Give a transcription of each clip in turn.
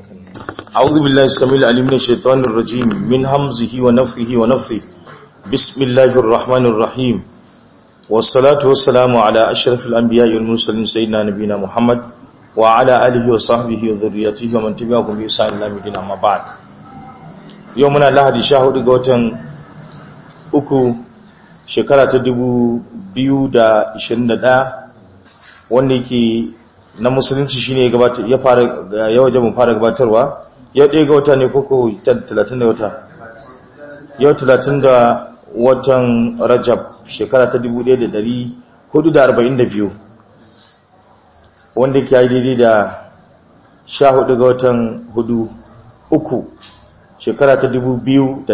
أعوذ بالله السميع العليم من الشيطان الرجيم من همزه ونفخه ونفثه بسم الله الرحمن الرحيم والصلاة والسلام على أشرف الأنبياء والمرسلين سيدنا نبينا محمد وعلى آله وصحبه وذريته ومن تبعهم بإحسان إلى يوم الدين أما بعد يومنا لحد شهر غوتن uku shekara ta dubu biyu da ishirin da ɗaya wanda yake na musulunci shine gabata ya fara ya waje mu fara gabatarwa yau ɗaya ga wata ne koko 30 da wata yau 30 da watan rajab shekara ta 1442 wanda ke yi daidai da 14 ga watan hudu uku shekara ta 2021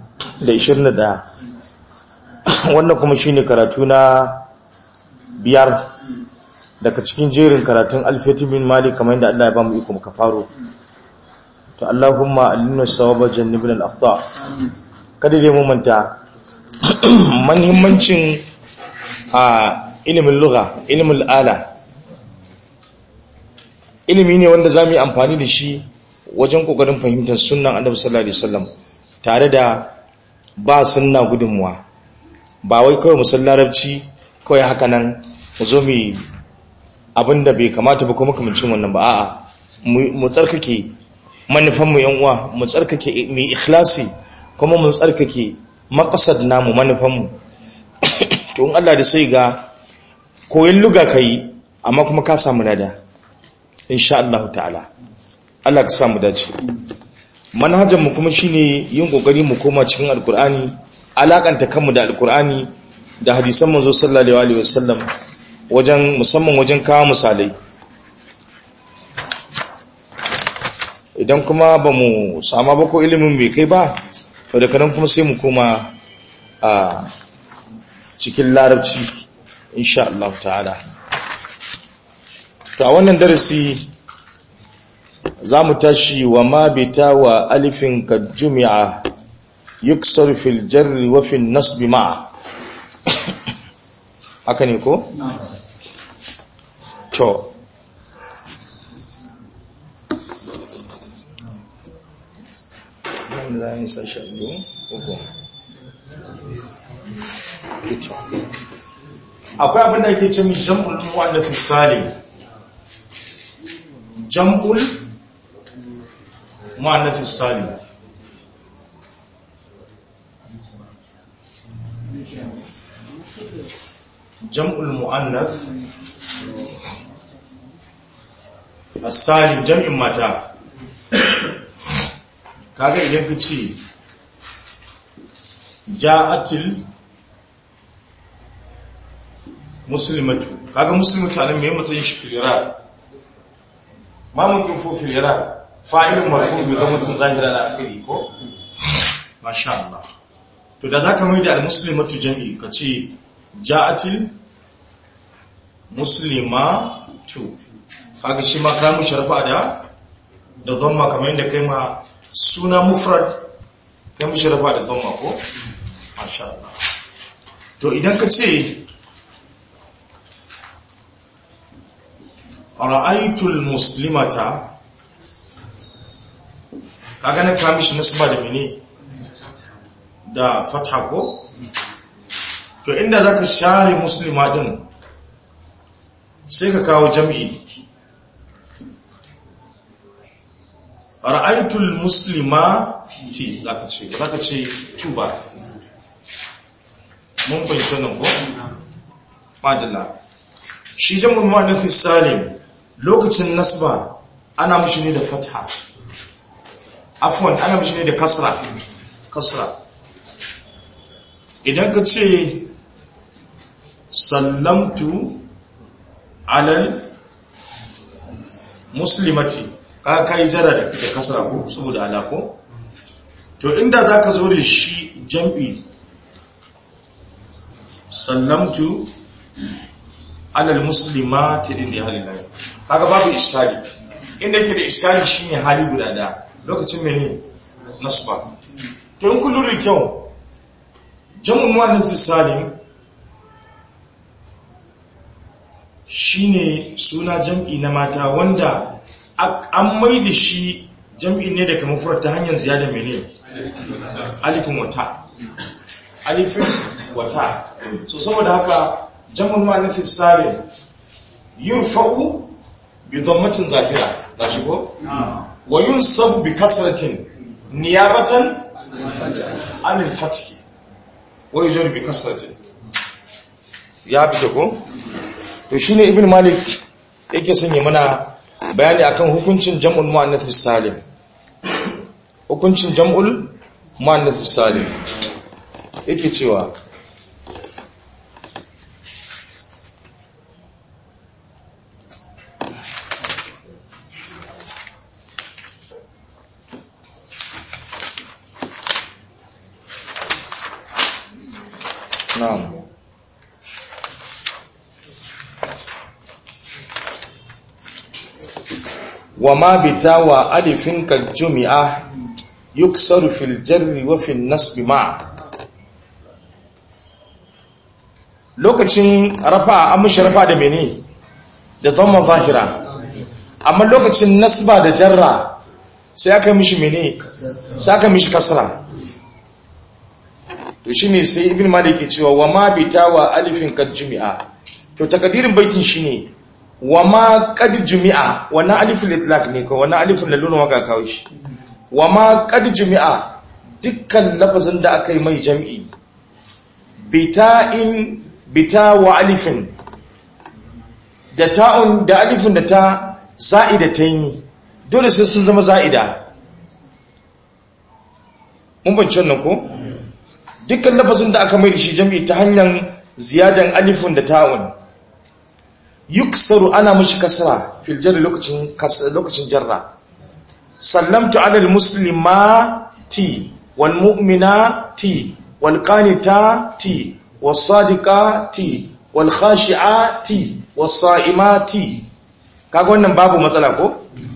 wannan kuma shine karatu na biyar daga cikin jerin karatun alfiyatu bin malik kamar yadda Allah ya ba mu iko muka faro to Allahumma alimna sawaba jannibna al-akhta kada dai mu manta muhimmancin a ilimin lugha ilimin ala ilimi ne wanda zamu yi amfani da shi wajen kokarin fahimtar sunnan Annabi sallallahu alaihi wasallam tare da ba sunna gudunmuwa ba wai kawai musan larabci kawai haka nan mu zo mu abinda bai kamata ba kuma kamancin wannan ba a'a mu tsarkake manufanmu yan uwa mu tsarkake mu ikhlasi kuma mu tsarkake maqsad namu manufanmu to in Allah da sai ga koyin luga kai amma kuma ka samu nada insha Allah ta'ala Allah ka samu dace manhajar mu kuma shine yin kokari mu koma cikin alkur'ani alakanta kanmu da alkur'ani da hadisan manzo sallallahu alaihi wasallam wajen musamman wajen kawo misalai idan kuma ba mu sama ba ko ilimin bai kai ba to da kanan kuma sai mu koma a cikin larabci insha Allah ta'ala to a wannan darasi za mu tashi wa ma bita wa alifin ka jumi'a yuksar fil jarri wa fil nasbi ma'a haka ne ko? to akwai abinda ake ce mi jam'ul mu'annafi salim jam'ul mu'annafi salim jam'ul mu'annath as-salim jam'in mata kaga idan ka ce ja'atil muslimatu kaga muslimatu anan me matsayin shi filira ma mun fo filira fa'ilun marfu bi dhammatin zahira la akhiri ko masha Allah to da zaka mai da al-muslimatu jam'i kace ja'atil muslimatu kaga shi ma ka mu sharfa da da dhamma kamar yadda kai ma suna mufrad kai mu sharfa da dhamma ko masha Allah to idan ka ce ra'aytul muslimata kaga na kamishi nasba da mene da fatha ko to inda zaka share muslima din sai ka kawo jam'i ra'aytul muslimati zaka ce zaka ce tuba mun fahimta nan ko madalla shi jam'ul muannath salim lokacin nasba ana mushi ne da fatha afwan ana mushi ne da kasra kasra idan ka ce sallamtu alal muslimati ka kai jara da kasra ko saboda alako to inda za ka zo da shi jam'i sallamtu alal muslimati din da halin kaga babu iskali inda yake da iskali shine hali guda da lokacin mene nasba to in kullun da kyau jamun wannan salim shine suna jam'i na mata wanda an mai da shi jam'i ne daga mufrad ta hanyar ziyada mene alifin wata alifin wata so saboda haka jam'ul mu'annath salim yurfa'u bi dhammatin zahira da shigo wa yunsabu bi kasratin niyabatan an al-fath wa yujru bi kasratin ya bi ko to shine ibn malik yake sanya mana bayani akan hukuncin jam'ul muannath salim hukuncin jam'ul muannath salim yake cewa na'am وما بتاوى ألف كالجمعة يكسر في الجر وفي النصب مع lokacin rafa an mishi rafa da mene da dhamma zahira amma lokacin nasba da jarra sai aka mishi mene sai aka mishi kasra to shine sai ibn malik ke cewa wa ma bitawa alifin kad jumi'a to takadirin baitin shine wa ma qad jumi'a wannan aliful itlaq ne ko wannan aliful laluna waka kawo shi wa ma qad jumi'a dukkan lafazin da aka yi mai jam'i bita'in bita wa alifin da ta'un da alifin da ta za'ida ta yi dole sai sun zama za'ida mun bance wannan ko dukkan lafazin da aka mai da shi jam'i ta hanyar ziyadan alifin da ta'un yuksaru ana mishi kasra fil jarri lokacin lokacin jarra sallamtu ala al muslimati wal mu'minati wal qanitati was sadiqati wal khashi'ati was sa'imati kaga wannan babu matsala ko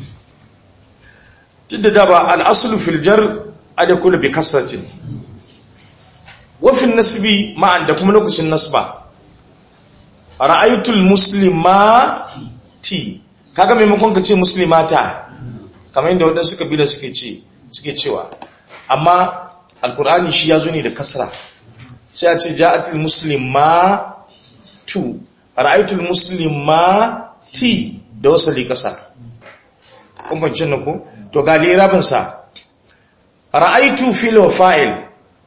tidda da ba al aslu fil jar adakulu bi kasratin wa fil nasbi ma'an da kuma lokacin nasba ra'aytul muslimati kaga maimakon ka ce muslimata kamar yadda waɗansu kabila suke ce suke cewa amma alkur'ani shi ya zo ne da kasra sai a ce ja'atul muslimatu ra'aytul muslimati da wasali kasa kun fahimci nan ko to ga lirabin sa ra'aytu fil wa fa'il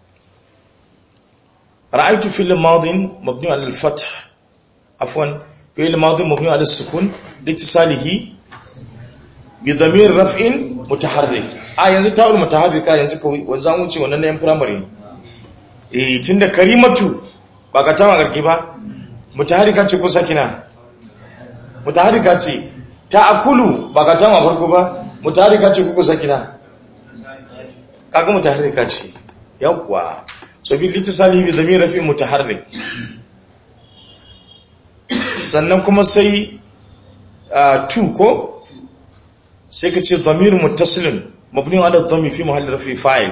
ra'aytu fil madin mabni ala al-fath عفوا فعل ماضي مبني على السكون لاتصاله بضمير رفع متحرك اه yanzu ta'ul mutaharrika yanzu kawai wanzan wuce wannan yan primary eh tunda karimatu ba ka tama garki ba mutaharrika ce ko sakina mutaharrika ce ta'akulu ba ka tama farko ba mutaharrika ce ko sakina kaga mutaharrika ce yawwa so bi litisalihi bi dhamir rafi mutaharrik sannan kuma sai tu ko sai ka ce damir muttasilin mabni ala dhami fi mahalli rafi fa'il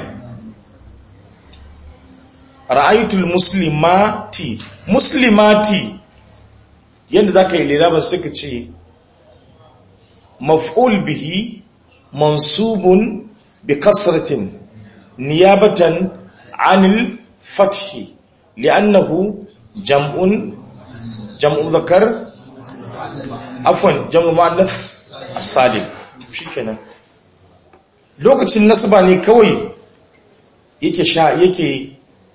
ra'aytul muslimati muslimati yanda zaka yi liraban sai ka ce maf'ul bihi mansubun bi kasratin niyabatan anil fathi li'annahu jam'un jam'u zakar afwan jam'u muannath as-salim shikenan lokacin nasaba ne kawai yake sha yake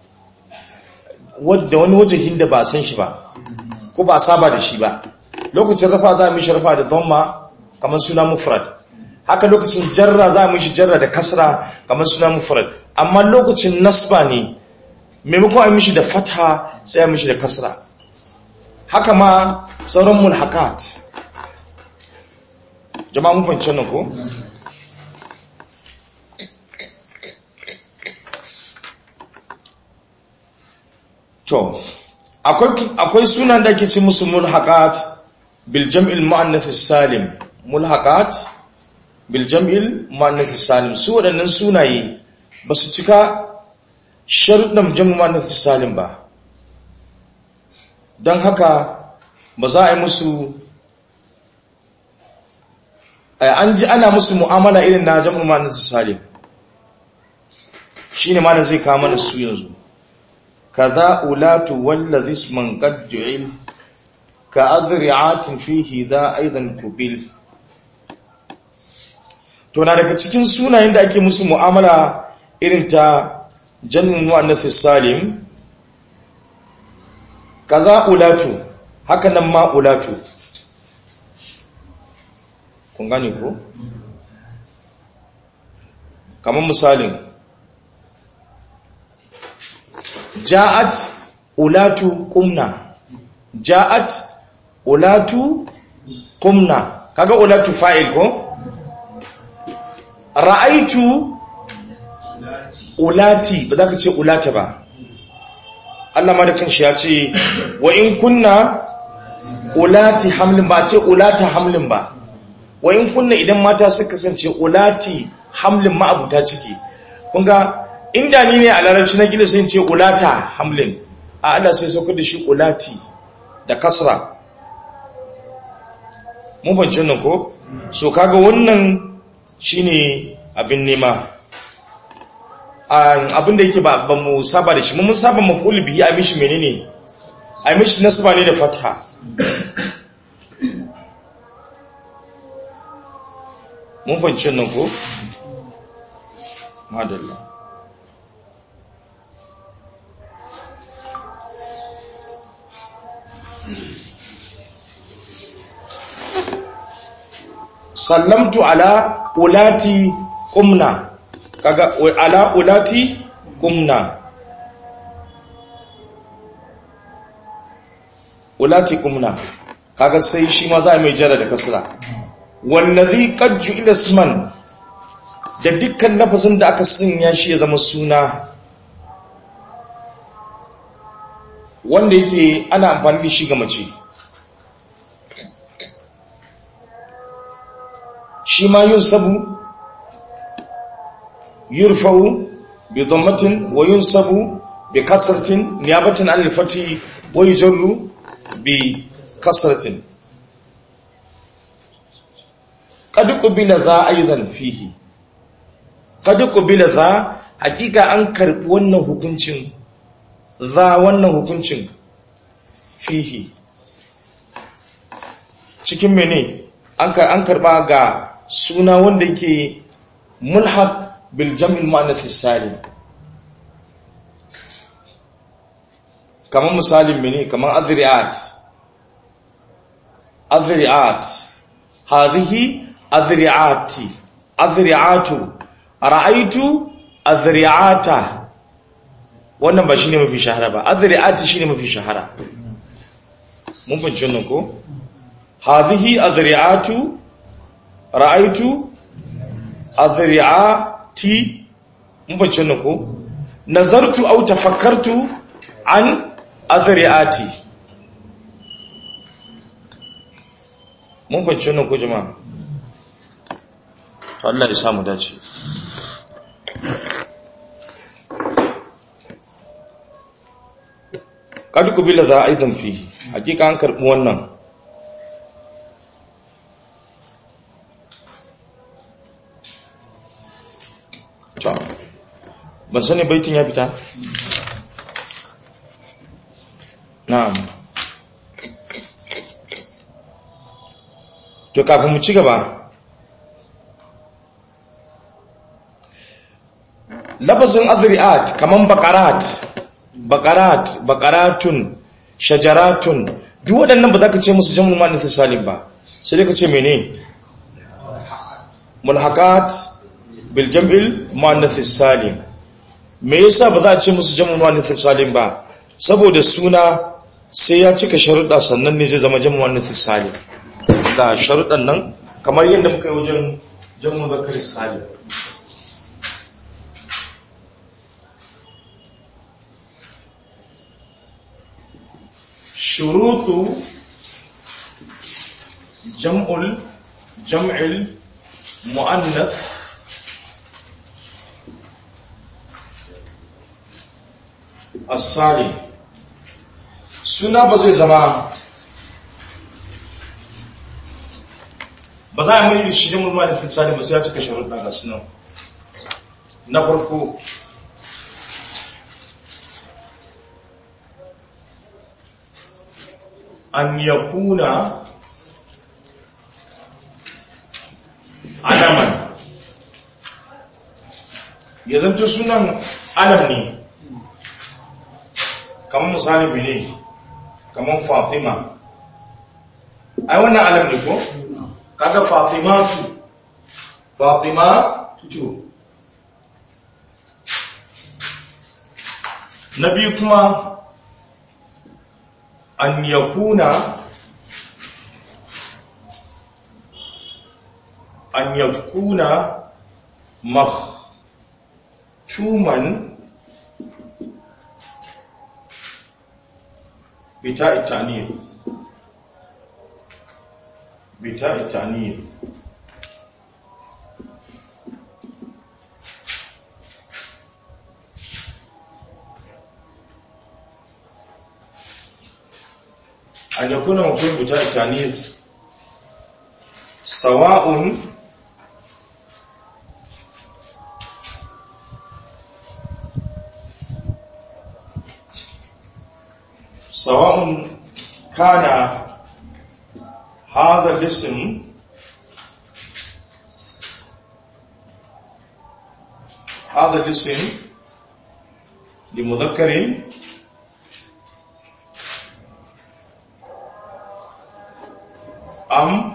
wadda wani wajahin da ba san shi ba ko ba saba da shi ba lokacin rafa za mu shi rafa da dhamma kamar suna mufrad haka lokacin jarra za mu shi jarra da kasra kamar suna mufrad amma lokacin nasba ne maimakon a mishi da fatha sai a mishi da kasra haka ma sauran mulhakat jama'a mun fahimci nan ko to akwai akwai sunan da ke ci musu mulhakat bil jam'il muannath salim mulhakat bil jam'il muannath salim su waɗannan sunaye ba su cika sharuɗan jam'il muannath salim ba don haka ba za a yi musu an ji ana musu mu'amala irin na jam'ul mu'annath salim shine malam zai kawo mana su yanzu kaza ulatu wallazi isman qad ju'il ka adri'atin fihi da aidan kubil to na daga cikin sunayen da ake musu mu'amala irin ta jam'ul mu'annath salim kaza ulatu haka nan ma ulatu kun gane ko kamar misalin ja'at ulatu qumna ja'at ulatu qumna kaga ulatu fa'il ko ra'aitu ulati ba za ka ce ulata ba Allah ma da kanshi ya ce wa in kunna ulati hamlin ba ce ulata hamlin ba wa in kunna idan mata suka kasance ulati hamlin ma'abuta ciki kun ga inda ni ne a larabci na gida sai ce ulata hamlin a Allah sai saukar da shi ulati da kasra mun banci nan ko so kaga wannan shine abin nema abin da yake ba ba mu saba da shi mun saba maf'ul bihi a mishi menene a mishi nasba ne da fatha mun fahimci nan ko madalla sallamtu ala ulati qumna kaga ala ulati qumna ulati qumna kaga sai shi ma za mai jara da kasra wallazi qad ju'ila isman da dukkan lafazin da aka sanya shi ya zama suna wanda yake ana amfani da shi ga mace shi ma yunsabu yurfa'u bi dhammatin wa yunsabu bi kasratin niyabatan an al-fathi wa yujarru bi kasratin qad qubila za aidan fihi qad qubila za hakika an karbi wannan hukuncin za wannan hukuncin fihi cikin mene an karba ga suna wanda yake mulhaq bil jam'il muannath salim kamar misalin mene kamar azri'at azri'at hadhihi azri'ati azri'atu ra'aytu azri'ata wannan ba shine mafi shahara ba azri'ati shine mafi shahara mun fahimci wannan ko hadhihi azri'atu ra'aitu azri'ati mun fahimci wannan ko nazartu aw tafakkartu an azri'ati mun fahimci wannan ko jama'a to Allah ya samu dace kad kubila za aidan fi hakika an karbi wannan ban sani baitin ya fita na'am to kafin mu ci gaba lafazin azri'at kaman baqarat baqarat baqaratun shajaratun duk waɗannan ba za ka ce musu jam'ul muannath salim ba sai dai ka ce mene mulhaqat bil jam'il muannath salim me yasa ba za a ce musu jam'ul muannath salim ba saboda suna sai ya cika sharuɗa sannan ne zai zama jam'ul muannath salim da sharuɗan nan kamar yadda muka yi wajen jam'ul zakar salim شروط جمع جمع المؤنث السالم suna ba zai zama ba za a mai da shi da mulma da fitsari ba sai ya cika sharuɗa ga sunan na farko an yakuna alaman ya zanto sunan alam ne kamar misali bene kamar fatima ai wannan alam ne ko kaga fatimatu fatima tu na biyu kuma an yakuna an yakuna maktuman بتاء التعنيف بتاء التعنيف أن يكون مفهوم بتاء التعنيف سواء سواء كان هذا الاسم هذا الاسم لمذكر أم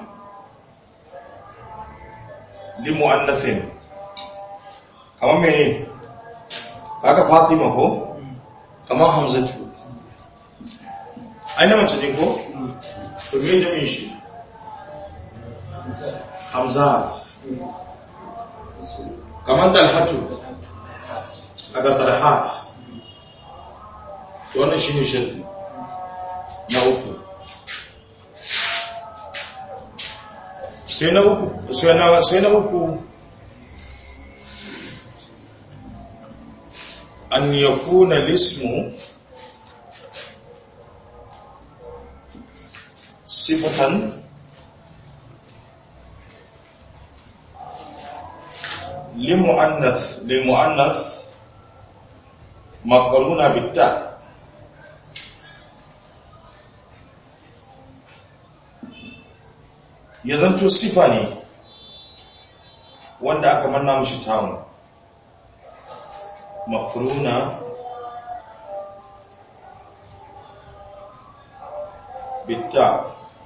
لمؤنث كما مني كاكا فاطمة هو كما حمزة aina mace ne ko? to me jami'in shi? hamzat kamar dalhatu a ga dalhat to wannan shi ne shirki na uku sai na uku sai na uku an yakuna lismu صفة لمؤنث لمؤنث مقرونة بالتاء ya zanto sifa ne wanda aka manna mashi tamu makaruna bitta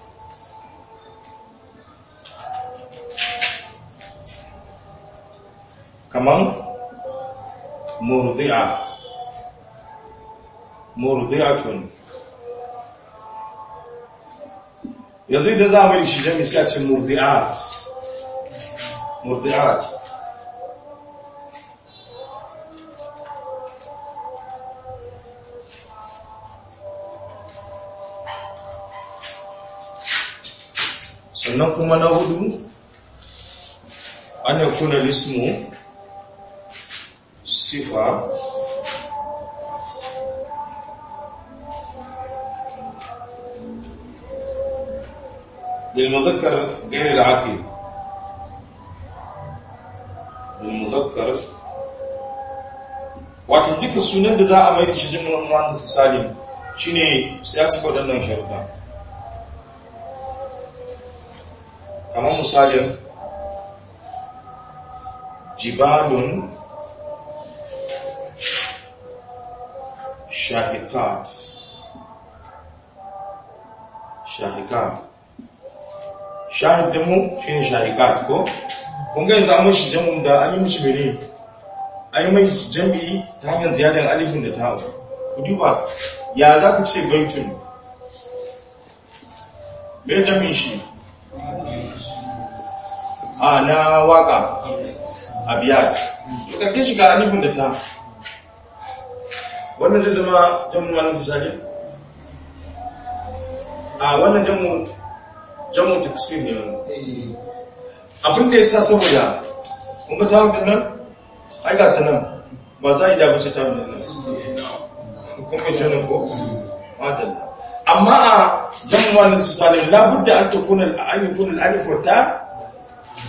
kaman murdi'a murdi'atun yanzu idan za mu yi shi jami sai a ce murdi'at murdi'at sannan kuma na hudu an yakuna lismu sifa للمذكر غير العاقل للمذكر wato duka sunan da za a mai da shi jin wani salim shine sai ya cika waɗannan sharuɗa kamar misalin jibalun shahikat shahikat shahidinmu shi ne shahikat ko kunga yanzu an mashi jamun da an yi mashi mene an yi mashi jami'i ta hanyar ziyadar alifin da ta ku duba ya za ka ce baitun mai jami'in shi a na waka a biyar karkin shiga alifin da ta wannan zai zama jamun wani tisali a wannan jamun jamun taksir ne abin da ya sa saboda kunga ta hudun nan aiga ta nan ba za a yi dabace ta hudun nan kuma jana ko madalla amma a jamun wani tisali labudda an ta kuna al'ani kuna al'alif wata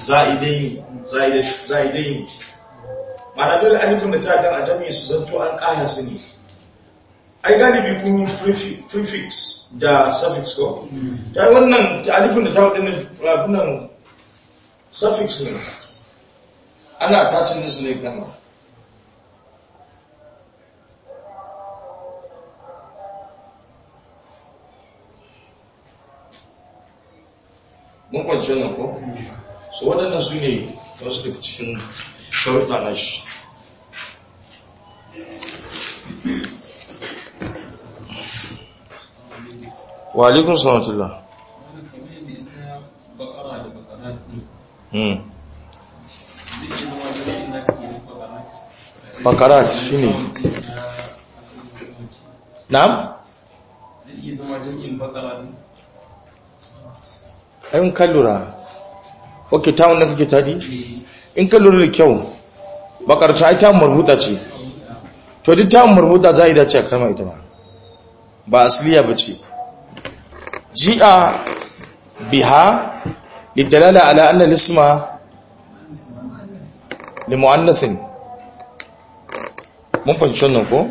za'idaini za'idaini mana dole alifin da ta dan a jami'i su zanto an ƙara su ne ai galibi kun yi prefix da suffix ko ta wannan alifin da ta waɗannan rafunan suffix ne ana attachin nisu ne kan mun kwanci wannan ko so waɗannan su ne wasu daga cikin sharuɗa na shi wa alaikun salatullah bakarat shi ne na'am? zai iya zama jami'in bakara ne ayin kallura ok tawon da kake tadi in kallura da kyau bakarta ai tawon marhuta ce to duk tawon marhuta za a yi dace a kama ita ba ba asiliya ba ce ji'a biha lidalala ala anna lisma li mu'annathin mun fahimci wannan ko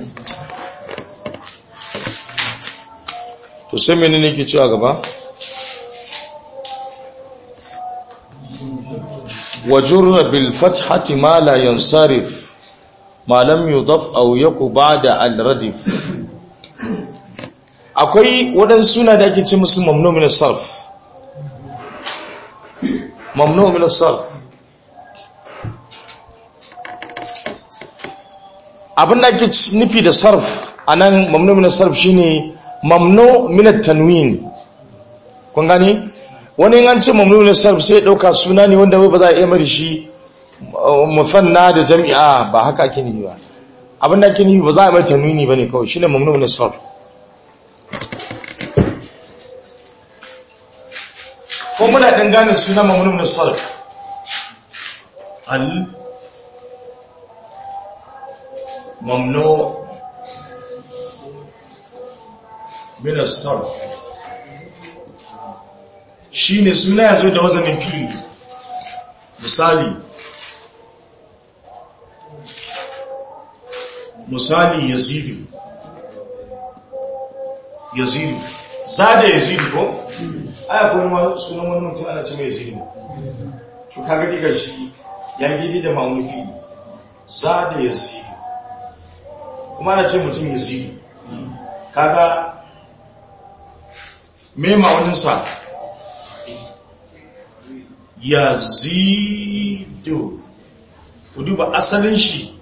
to sai menene ke cewa gaba وجر بالفتحة ما لا ينصرف ما لم يضف أو يكو بعد الردف akwai waɗansu suna da ake ce musu mamnu min sarf mamnu min sarf abin da ake nufi da sarf anan mamnu min sarf shine mamnu min tanwin kun gani wani an ce mamnunin sarf sai ɗauka suna ne wanda ba za a iya mari shi mufanna da jami'a ba haka ake nufi ba abin da ake nufi ba za a mai tanwini ba ne kawai shi ne mamnunin sarf formula ɗin gane suna mamnunin sarf al mamnu min sarf shi ne suna ya zo da wazanin fili misali misali yazidu yazidu zada yazidu ko aya kuma sunan wani mutum ana ce mai yazidu to kaga diga shi ya gidi da ma'auni fili zada yazidu kuma ana ce mutum yazidu kaga me ma'auninsa yazidu ku duba asalin shi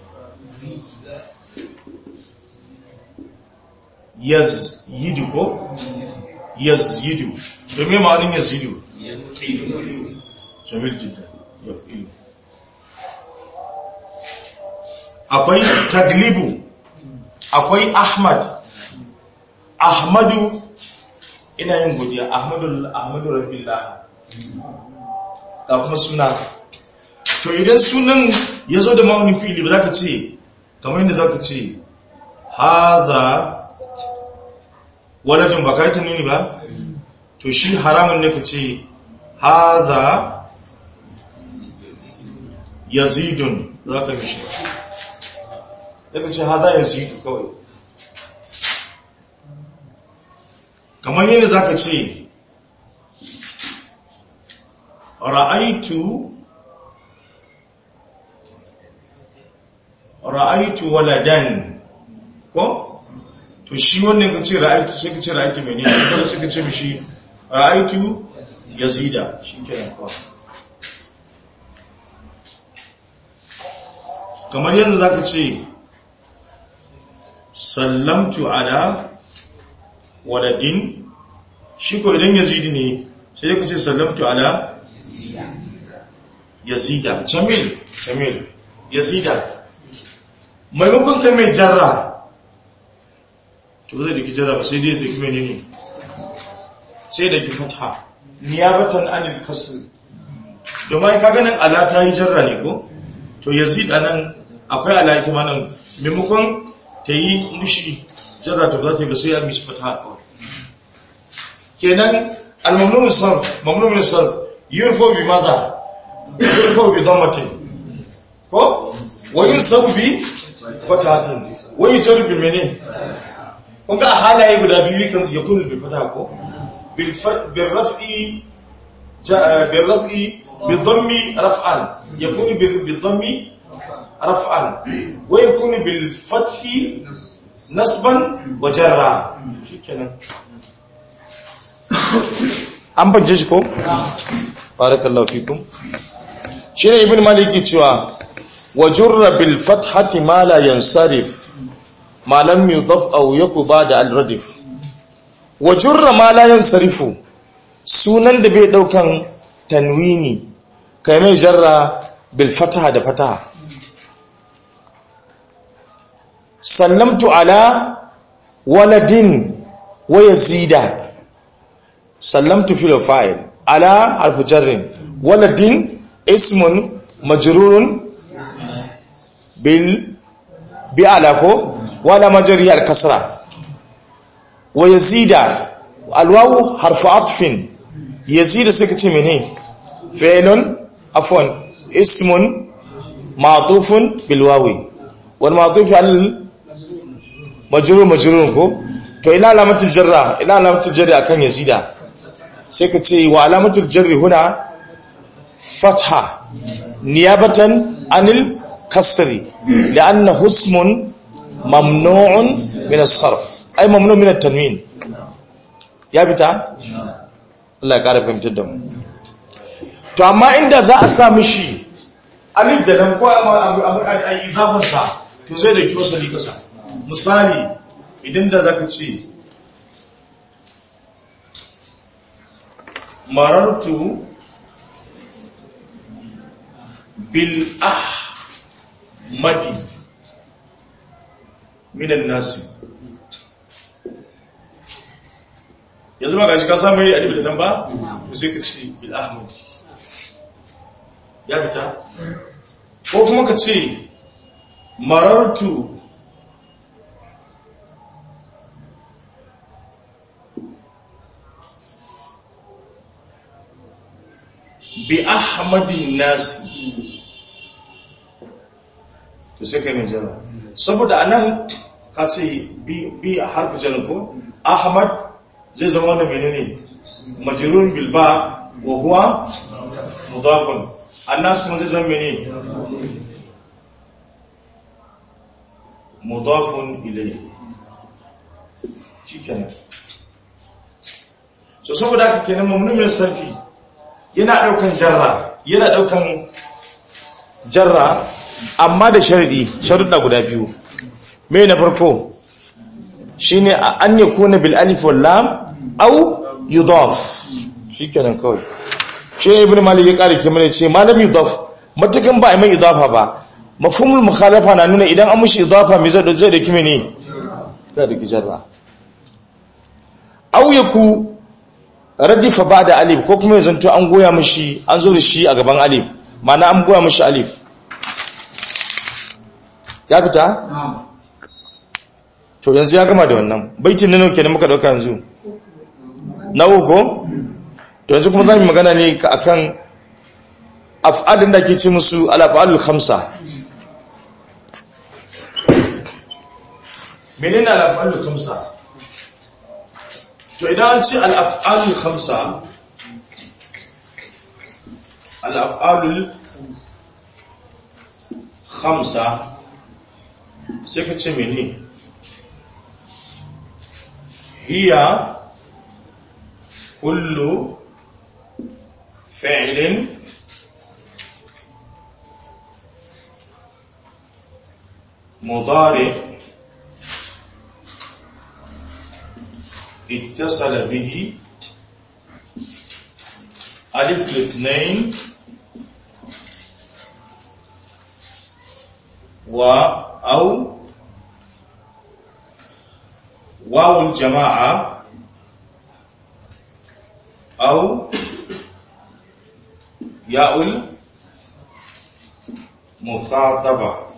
yazyidu ko yazyidu to me ma'anin yazyidu jamil jidda yafilu akwai taglibu akwai ahmad ahmadu ina yin godiya ahmadu ahmadu rabbillah ga kuma suna to idan sunan ya zo da ma'aunin fili ba za ka ce kamar yadda za ka ce haza waladin ba ka yi tunani ba to shi haramun ne ka ce haza yazidun za ka mishi ya ka ce haza yazidu kawai kamar yadda za ka ce ra'aitu ra'aitu waladan ko to shi wannan ka ce ra'aitu sai ka ce ra'aitu mai ne kuma sai ka ce mishi ra'aitu yazida shi kenan kawai kamar yadda za ka ce sallamtu ala waladin shi ko idan yazidi ne sai ka ce sallamtu ala yazida jamil jamil yazida maimakon kai mai jarra to zai da ki jarra ba sai dai da ki mene ne sai da ki fatha niyabatan anil kasr domin ka ganin ala ta yi jarra ne ko to yazid anan akwai ala ita ma nan maimakon ta yi mushi jarra ta ba za ta yi ba sai ya mishi fatha kawai kenan al-mamnun sarf mamnun sarf yurfo bi madha yurfa bi dhammatin ko wa yunsabu bi fatahatin wa yujru bi mene kun ga halaye guda biyu kan yakunu bi fataha ko bil bil raf'i bil raf'i bi dhammi raf'an yakunu bi dhammi raf'an wa yakunu bil fathi nasban wa jarra shikenan an bance shi ko barakallahu fikum shine ibn maliki cewa wa jurra bil fathati ma la yansarif ma lam yudaf aw yaku ba'da al radif wa jurra ma la yansarifu sunan da bai daukan tanwini kai mai jarra bil fataha da fataha sallamtu ala waladin wa yazida sallamtu fil fa'il ala harfu jarrin waladin ismun majrurun bil bi ala ko wala majri al kasra wa yazida al wawu harfu atfin yazida sai kace mene fi'lun afwan ismun ma'tufun bil wawi wal ma'tuf al majrur majrurun ko to ina alamatul jarra ina alamatul jarri akan yazida sai ka ce wa alamatul jarri huna fatha niyabatan anil kasri li'anna husmun mamnu'un min as-sarf ay mamnu' min at-tanwin ya bita Allah ya kara fahimtar da mu to amma inda za a sa mishi alif da lam ko a izafar sa to sai da kiyo sali kasa misali idan da zaka ce marartu bil ahmadi minan nasi yanzu ba gashi ka samu yi adibi da nan ba to sai ka ce bil ahmadi ya fita ko kuma ka ce marartu bi ahmadin nasi to sai kai mai jara saboda anan ka ce bi a harfi jara ko ahmad zai zama wanda menene majrun bilba wa huwa mudafun annas kuma zai zama menene mudafun ilayhi shikenan so saboda haka kenan mamnumin sarfi yana daukan jarra yana daukan jarra amma da sharadi sharuɗa guda biyu me na farko shine an yakuna bil alif wal lam aw yudaf shikenan kawai shi ibn malik ya kare kimar ce malam yudaf matakan ba mai idafa ba mafhumul mukhalafa na nuna idan an mushi idafa me zai zai da kime ne zai da jarra aw yaku radifa ba da alif ko kuma ya zanto an goya mashi an zo da shi a gaban alif mana an goya mashi alif ya fita? to yanzu ya gama da wannan baitin nan ke da muka dauka yanzu na uku to yanzu kuma za mu magana ne akan af'alin da ke ce musu al-af'alul khamsa menene al-af'alul khamsa to idan an ce al'af'alul khamsa al'af'alul khamsa sai ka ce mene hiya kullu fi'lin mudari اتصل به ألف الاثنين و أو واو الجماعة أو ياء المخاطبة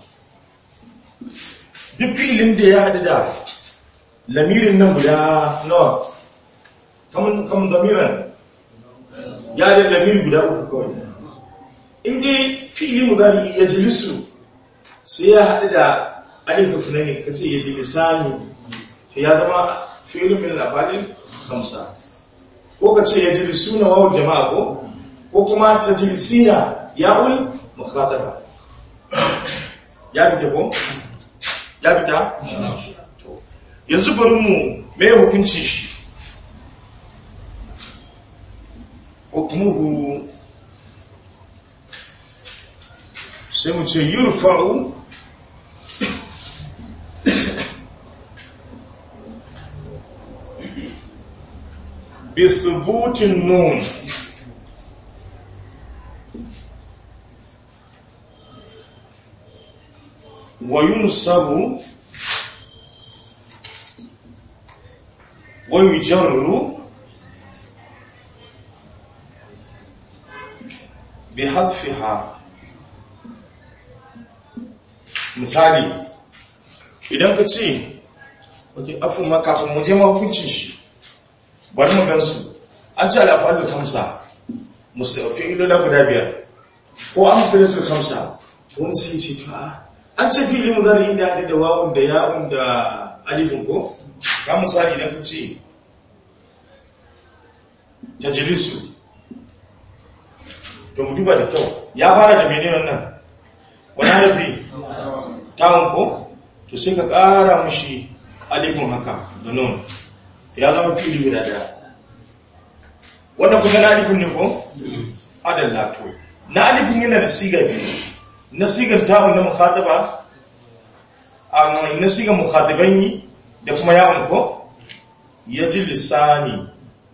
duk filin da ya haɗu da lamirin nan guda nawa kamun kamun lamiran ya da lamir guda uku kawai in dai fi'ili mudari ya jilisu sai ya haɗu da alifin tunani ka ce ya jilisani to ya zama fi'ilin min al-afalil khamsa ko ka ce ya jilisuna wawu jama'a ko ko kuma ta jilisina ya'ul mukhataba ya fita ko ya fita to yanzu bari mu me hukunci shi hukmuhu sai mu ce yurfa'u bi thubutin nun wa yunsabu wa yujarru bi hadfiha misali idan ka ce wajen afin makafin muje mahukuncin shi bari mu gansu an ce al'afalul kamsa musafi ilola guda biyar ko an filatul kamsa wani sai ce to a an ce fili mu zara inda haɗe da wawun da ya'un da alifin ko ka misali idan ka ce tajilisu to mu duba da kyau ya fara da menene wannan wani harafi tawon ko to sai ka ƙara mushi alifin haka da nun ya zama fili guda daya wannan kuma na alifin ne ko? adalla to na alifin yana da siga biyu na sigar tawon na mukhataba na sigar mukhataban yi da kuma yawon ko ya ji lissani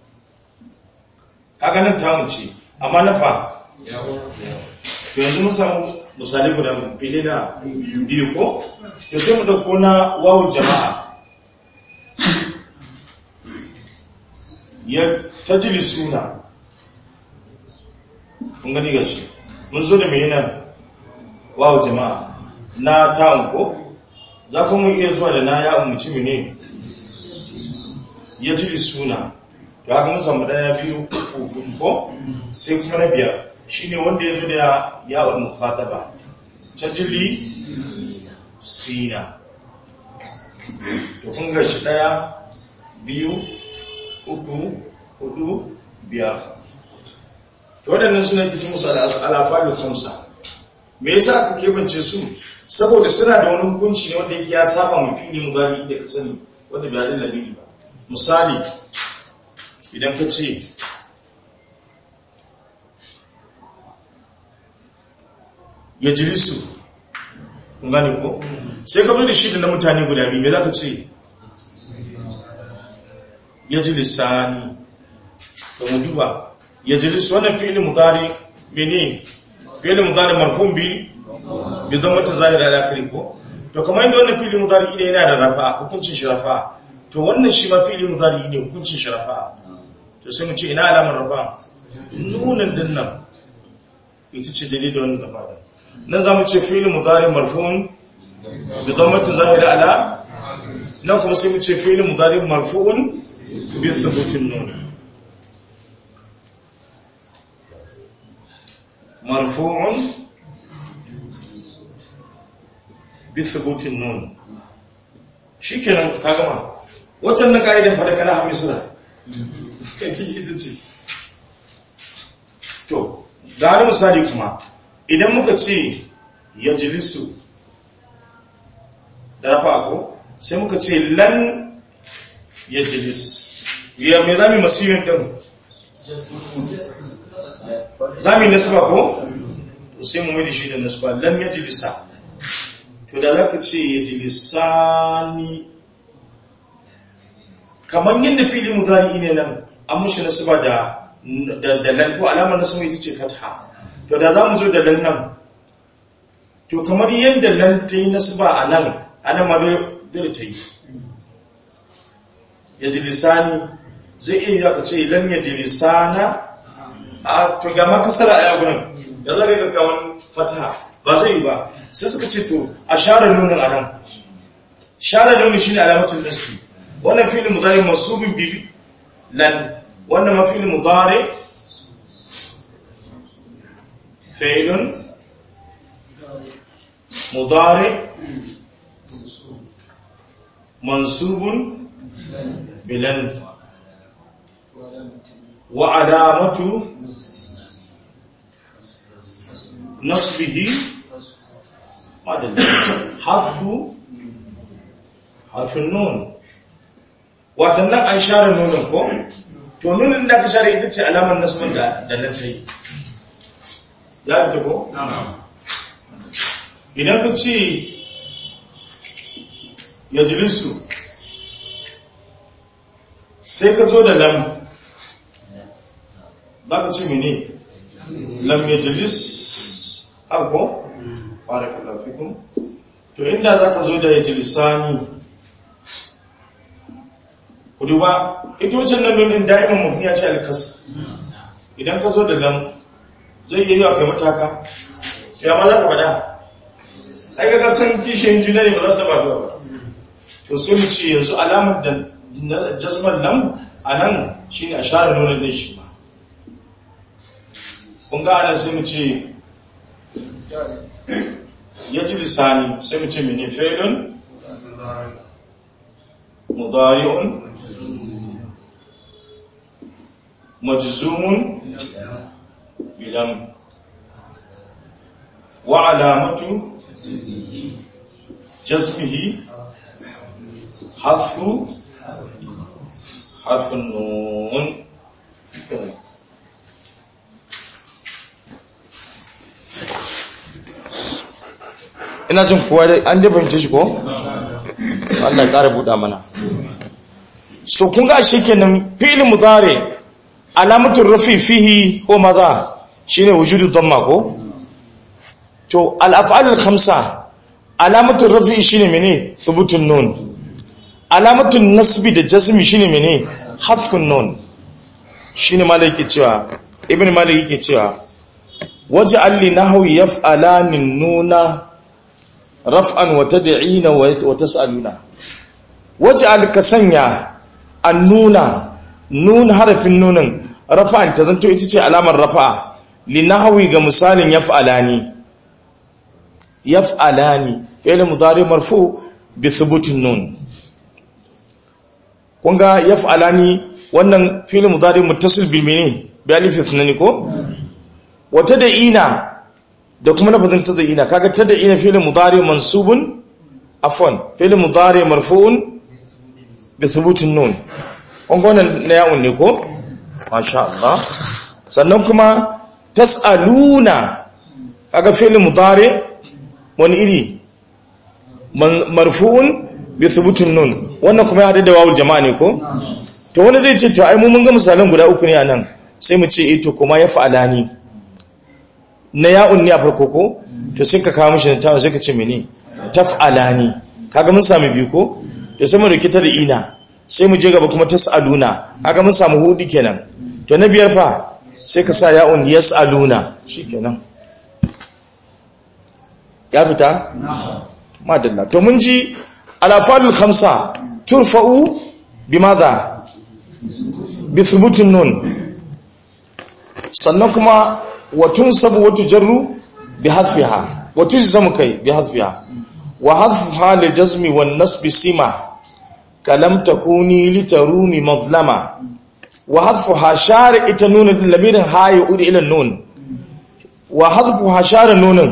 kaga nan tawon ce amma na fa to yanzu mun samu misali guda fili na biyu ko to sai mu dauko na wawu jama'a ya tajili suna kun gani gashi mun zo da mai nan wawu jama'a na ta'un ko za ku mun iya zuwa da na ya umarci ne ya jili suna to haka mun samu daya biyu uku ko sai kuma na biyar shi ne wanda ya zo da yawon mukhataba ta jili sina to kun ga shi daya biyu uku hudu biyar to waɗannan suna kici musu al'afalul khamsa me yasa aka kebance su saboda suna da wani hukunci ne wanda yake ya saba mu fili mudari da ka sani wanda bai hadin labiri ba misali idan ka ce ya jilisu kun gane ko sai ka zo da shi da na mutane guda biyu me za ka ce ya jilisani da mu duba ya jilisu wannan fi'il mudari mene fi'il mudari marfun bi bi zama ta zahiri al akhiri ko to kamar inda wannan fi'il mudari ne yana da rafa hukuncin shi rafa to wannan shi ma fi'il mudari ne hukuncin shi rafa to sai mu ce ina alamar rafa nunan din nan ita ce dalilin da wannan gaba da nan za mu ce fi'il mudari marfu'un bi dhammatin zahira ala nan kuma sai mu ce fi'il mudari marfu'un bi thubutin nun marfu'un bi thubutin nun shikenan ka gama waccan na kaidan fa da kana hamisra kai ita ce to ga wani misali kuma idan muka ce ya jilisu da rafa ko sai muka ce lan ya jilis ya mai zami masirin ɗin zami nasba ko sai mu mai shi da nasba lan ya jilisa to da za ka ce ya jilisani kamar yadda fili mudari ne nan an mushi nasba da da lan ko alamar nasba ita ce fatha to da za mu zo da lan nan to kamar yadda lan ta yi nasba a nan a nan ma dole ta yi ya ji lisani zai iya ka ce lan ya ji lisana a to ga makasara a yagunan da za ka ga kawan fataha ba zai yi ba sai suka ce to a share nunin a nan share nunin shi ne alamatin nasbi wannan filin mudari masubin bibi lan wannan ma filin mudari fi'lun mudari mansubun bilan wa alamatu nasbihi madalla harfu harfin nun watan nan an share nunin ko to nunin da aka share ita ce alamar nasbin da da nan sai ya fita ko idan ka ce ya jilisu sai ka zo da lam za ka ce mene lam ya jilis ko barakallahu fikum to inda za ka zo da ya jilisani ku duba ita wucin nan nunin da'iman mabniya ce alkas idan ka zo da lam zai yi yawa kai mataka ya ma za ka faɗa ai ga san kishiyin juna ne ba za su taba zuwa ba to sai mu ce yanzu alamar da na jasmar lam a nan shine a share nunin din shi ba kun ga anan sai mu ce ya ji lisani sai mu ce mene fi'lun mudari'un majzumun bilam wa alamatu jazmihi hadfu hadfu nun ina jin kowa dai an dai fahimce shi ko Allah ya ƙara buɗa mana so kun ga shi kenan fi'il mudari alamatul rafi fihi ko maza shine wujudu dhamma ko to al-af'al al-khamsa alamatul rafi shine mene thubutun nun alamatul nasbi da jazmi shine mene hadfun nun shine malaki cewa ibn malik yake cewa waj'al li nahwi yaf'alanin nuna raf'an wa tad'ina wa tas'aluna waj'al ka sanya annuna nun harafin nunin rafa'an ta zanto ita ce alamar rafa'a linahwi ga misalin yaf'alani yaf'alani fi'l mudari marfu bi thubutin nun kunga yaf'alani wannan fi'l mudari muttasil bil mini bi alif ithnani ko wa tad'ina da kuma lafazin tad'ina kaga tad'ina fi'l mudari mansubun afwan fi'l mudari marfu'un bi thubutin nun kunga wannan na yawun ne ko masha Allah sannan kuma tas'aluna kaga fi'l mudari wani iri marfu'un bi thubutin nun wannan kuma ya hada da wawul jama'a ne ko to wani zai ce to ai mu mun ga misalan guda uku ne anan sai mu ce eh to kuma ya fa'alani na ya'un ne a farko ko to sai ka kawo mishi ta sai ka ce mene taf'alani kaga mun sami biyu ko to sai mu rikita da ina sai mu je gaba kuma tas'aluna kaga mun samu hudu kenan to na biyar fa sai ka sa ya'un yas'aluna shikenan ya fita madalla to mun ji alafalul khamsa turfa'u bimadha bi thubutin nun sannan kuma watun sabu watu jarru bi hadfiha watu zamu kai bi hadfiha wa hadfuha li jazmi wan nasb sima kalam takuni litarumi mazlama wa hadfuha shari ita nun lamirin hayi udi ila nun wa hadfuha shari nunin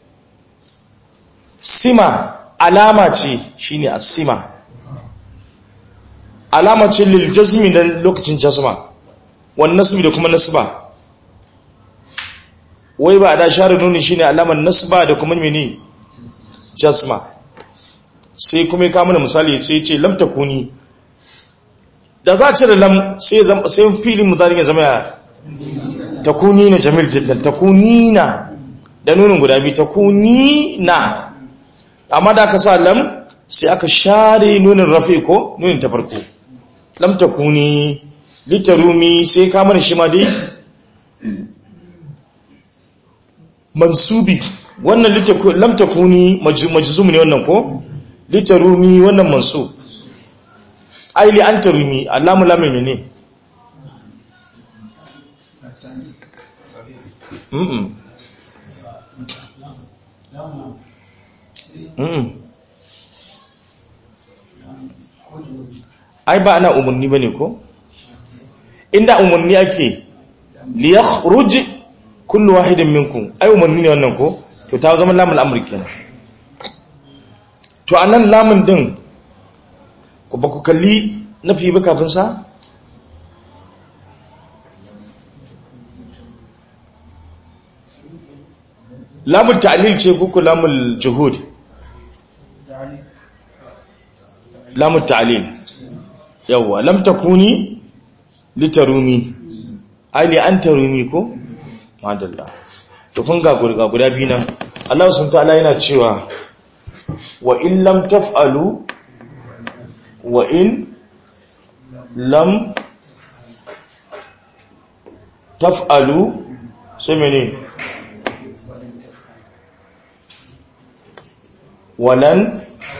sima alama ce shine as-sima alama ce lil jazmi da lokacin jazma wan nasbi da kuma nasba wai ba da share nuni shine alamar nasba da kuma mini jazma sai kuma ya kama misali sai ce lam takuni da za a ce da lam sai sai filin mudari ya zama ya takuni na jamil jiddan takuni na da nunin guda biyu takuni na amma da aka sa lam sai aka share nunin rafi ko nunin ta farko lam takuni litarumi sai ka mana shi ma dai mansubi wannan lam takuni majzum ne wannan ko litarumi wannan mansub ai li antarumi allamu lam ne mm Mm-mm. ai ba ana umarni ba ne ko inda umarni ake liyakhruj kullu wahidin minkum ai umarni ne wannan ko to ta zama lamun amri kenan to anan lamun din ku ba ku kalli nafi ba kafin sa lamun ta'lil ce ko ku lamun juhud lamun ta'lil yawa lam takuni litarumi ai li an tarumi ko madalla to kun ga gurga guda biyu nan Allah subhanahu ta'ala yana cewa wa in lam taf'alu wa in lam taf'alu sai mene walan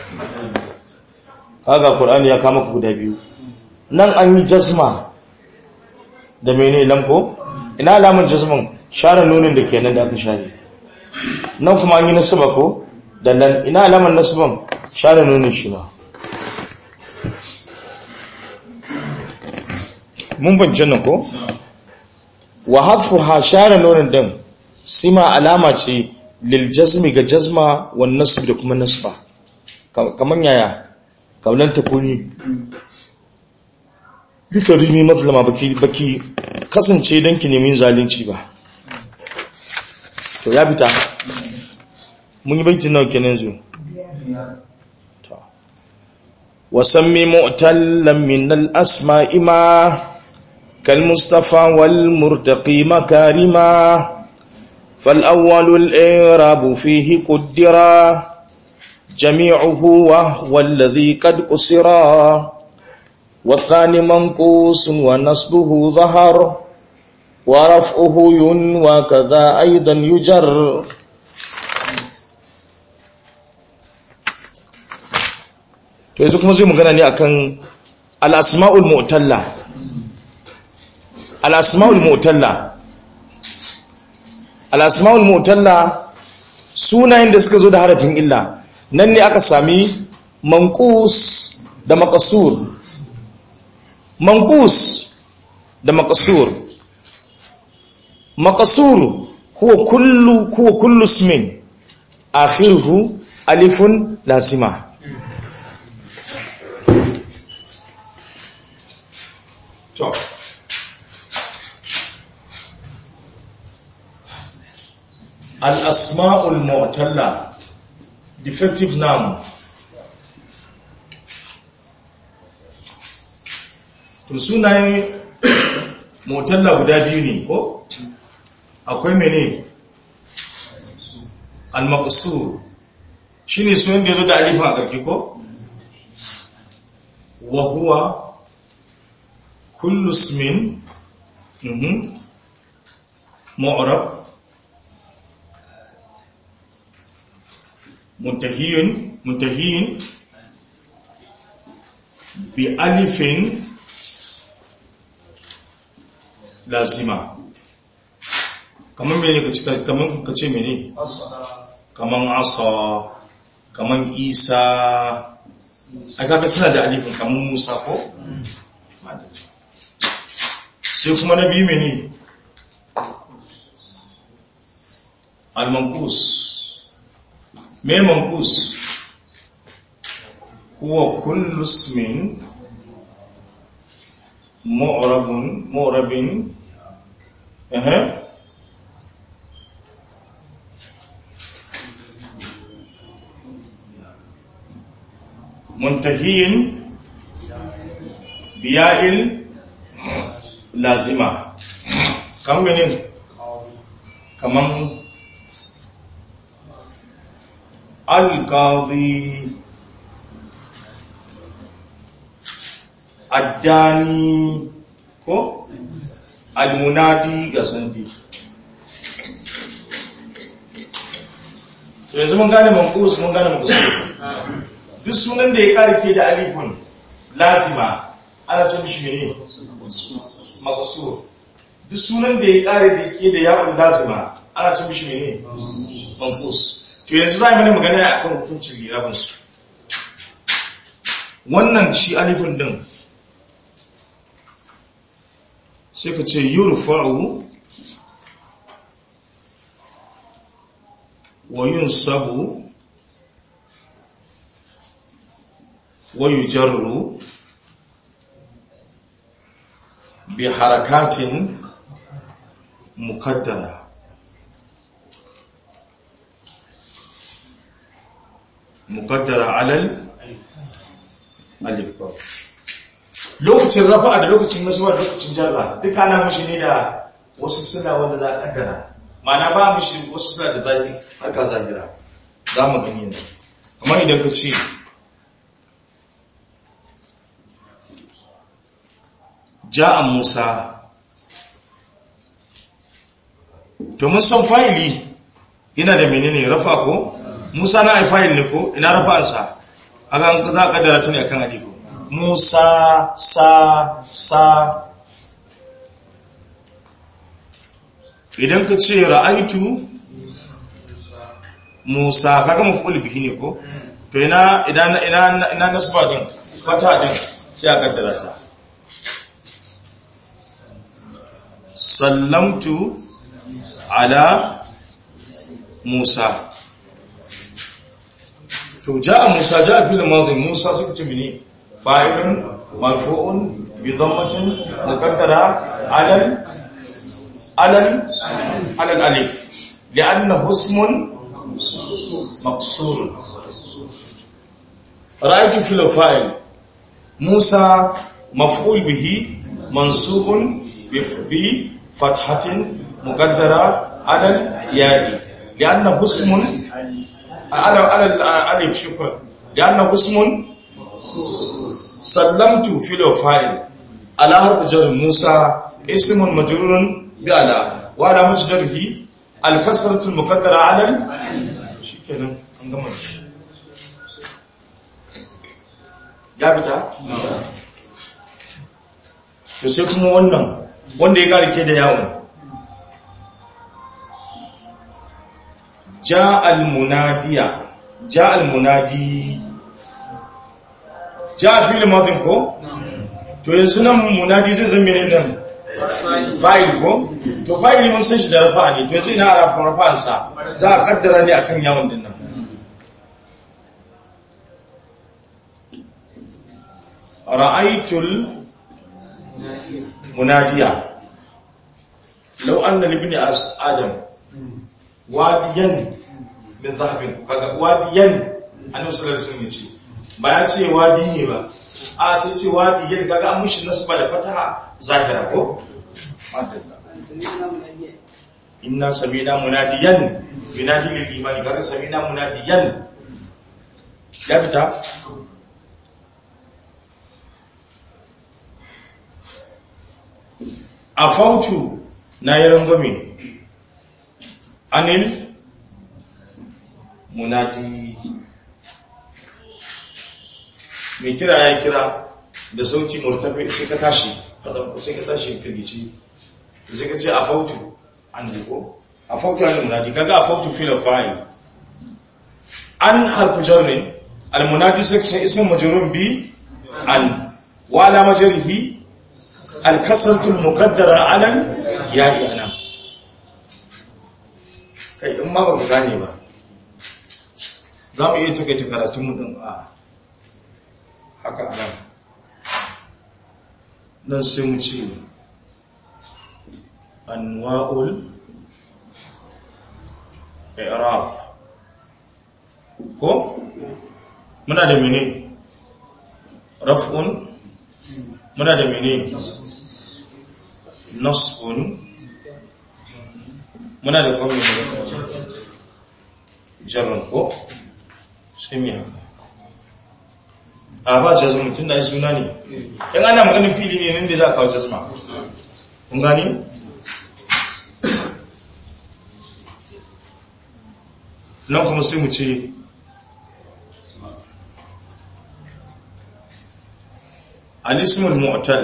kaga qur'ani ya kama ku guda biyu nan an yi jazma da mene lamko ina alamun jazman share nunin da kenan da aka share nan kuma an yi nasaba ko da nan ina alamun nasaban share nunin shi ma mun bance nan ko wa hadfuha share nunin din sima alama ce lil jazmi ga jazma wan nasb da kuma nasba kaman yaya kaulan takuni duka rimi mazlama baki baki kasance don ki nemi zalunci ba to ya fita mun yi baitin nawa kenan zu to wasammi mu'tallan min al-asma'i ma kal mustafa wal murtaqi makarima فالأول الإعراب فيه قدرا جميعه وهو الذي قد قصرا والثاني منقوص ونصبه ظهر ورفعه ينوى كذا أيضا يجر to yanzu kuma zai magana ne akan al-asma'ul mu'talla al-asma'ul mu'talla al-asma'ul mu'talla sunayen da suka zo da harafin illa nan ne aka sami manqus da maqsur manqus da maqsur maqsur huwa kullu huwa kullu ismin akhiruhu alifun lazima to al-asma'ul mu'talla defective noun to sunayen motalla guda biyu ne ko akwai mene al-maqsur shine sunan da yazo da alifin a karki ko wa huwa kullu ismin mhm mu'rab muntahiyun muntahiyin bi alifin lazima kamar mene ka ce kamar ka ce mene kamar asa kamar isa a kaga suna da alifin kamar musa ko sai kuma na biyu mene al-manqus me manqus huwa kullu ismin mu'rabun mu'rabin ehe muntahiyin biya'il lazima kamar mene kamar alƙadi addani ko almunadi ga sandi yanzu mun gane mankus mun gane mankus duk sunan da ya karke da alifun lazima ana ce mishi ne makasur duk sunan da ya kare da ke da yawon lazima ana ce mishi ne mankus to yanzu za mu yi magana a kan hukuncin lirabinsu wannan shi alifin din sai ka ce yurfa'u wa yunsabu wa yujarru bi harakatin muqaddara muqaddara alal alif lokacin rafa'a da lokacin nasuwa da lokacin jarra duk ana mishi ne da wasu suna wanda za a kaddara mana ba mishi wasu suna da zahiri haka zahira za mu gani ne amma idan ka ce ja'a musa to mun san fa'ili yana da menene rafa ko musa na ai fa'il ne ko ina rafa'ansa akan za a kaddara tuni akan alifu musa sa sa idan ka ce ra'aitu musa kaga maf'ul bihi ne ko to ina ina ina ina nasba din fata din sai a kaddara ta sallamtu ala musa to ja'a musa ja'a fil madi musa suka ce mene fa'ilun marfu'un bi dhammatin muqaddara ala على على الالف لانه اسم مقصور رايت في الفاعل موسى مفعول به منصوب بفتحه مقدره على الياء لانه اسم على على الالف شكرا لانه اسم سلمت في الفاعل على حرف جر موسى اسم مجرور بألا وعلى مجدره الكسرة المقدرة على شكرا انقمر ya fita? to sai kuma wannan wanda ya garike da yawon ja al-munadiya ja al-munadi ja fili madin ko? to yanzu nan munadi zai zama ne nan fa'il ko to fa'il mun san shi da rafa ne to yace ina rafa rafa'an sa za a kaddara ne akan yawon din nan ra'aytul munadiya law anna li ibni adam wadiyan min dhahabin kaga wadiyan annabi sallallahu alaihi wasallam yace ba ya ce wadi ne ba a sai ce wadiyan kaga an mushi nasba da fataha zahira ko inna samina munadiyan yunadi lil imani kaga samina munadiyan ya fita afautu na yi rangwame anil munadi mai kira ya kira da sauti murtafi sai ka tashi sai ka tashi firgici sai ka ce a fautu an duko a fautu an munadi kaga a fautu fil fa'il an harfu jarrin al munadi sai ka ce ism majrur bi an wa ala majrihi al kasratu al muqaddara ala ya'i ana kai in ma ba ku gane ba za mu iya takaita karatun mu din a haka anan nan sai mu ce anwa'ul i'rab ko muna da mene raf'un muna da mene nasbun muna da kuma jarrun ko sai mi haka a ba jazma tun da ai suna ne in ana maganin fili ne nan da za a kawo jazma kun gani nan kuma sai mu ce alismul mu'tal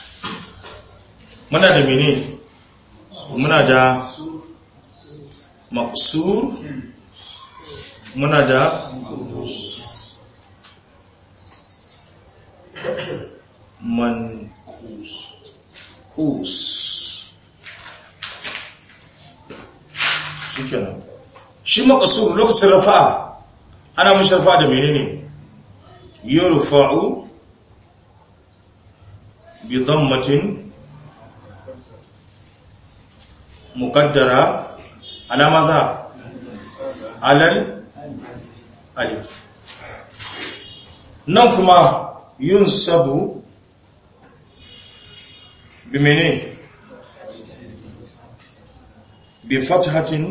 muna da mene muna da maqsur muna da manqus shi kenan shi maqsur lokacin rafa'a ana mashi rafa'a da menene yurfa'u bi dhammatin muqaddara ala madha ala alif nan kuma yunsabu bi menene bi fathatin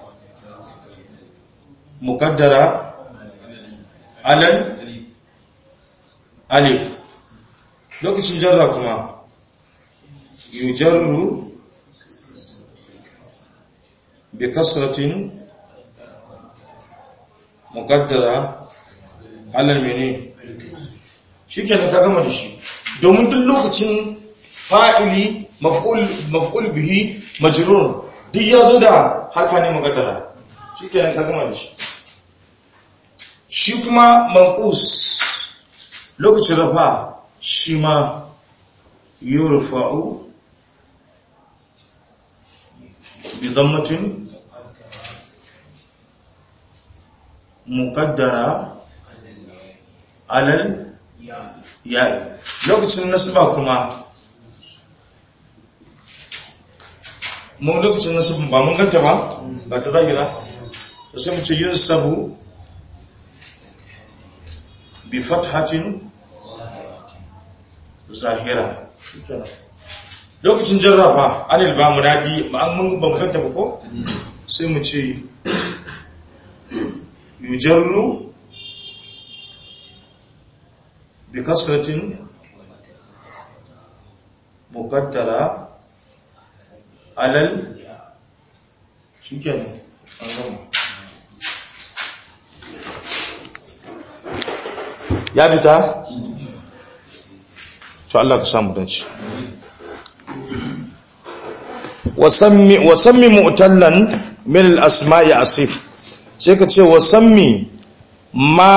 muqaddara alal alif lokacin jarra kuma yujarru bi kasratin muqaddara alal mene shikenan ta gama da shi domin duk lokacin fa'ili maf'ul maf'ul bihi majrur duk yazo da harka ne muqaddara shikenan ka gama da shi shi kuma manqus lokacin rafa shi ma yurfa'u bi dhammatin muqaddara alal ya'i lokacin nasba kuma mun lokacin nasba ba mun ganta ba ba ta zahira sai mu ce yunsabu bi fathatin zahira lokacin jarrafa anil ba munadi ba an mun bambanta ba ko sai mu ce yujarru bi kasratin muqaddara alal shikenan an gama ya fita to Allah ka samu dace wasammi wasammi mu'tallan min al-asma'i asif sai ka ce wasammi ma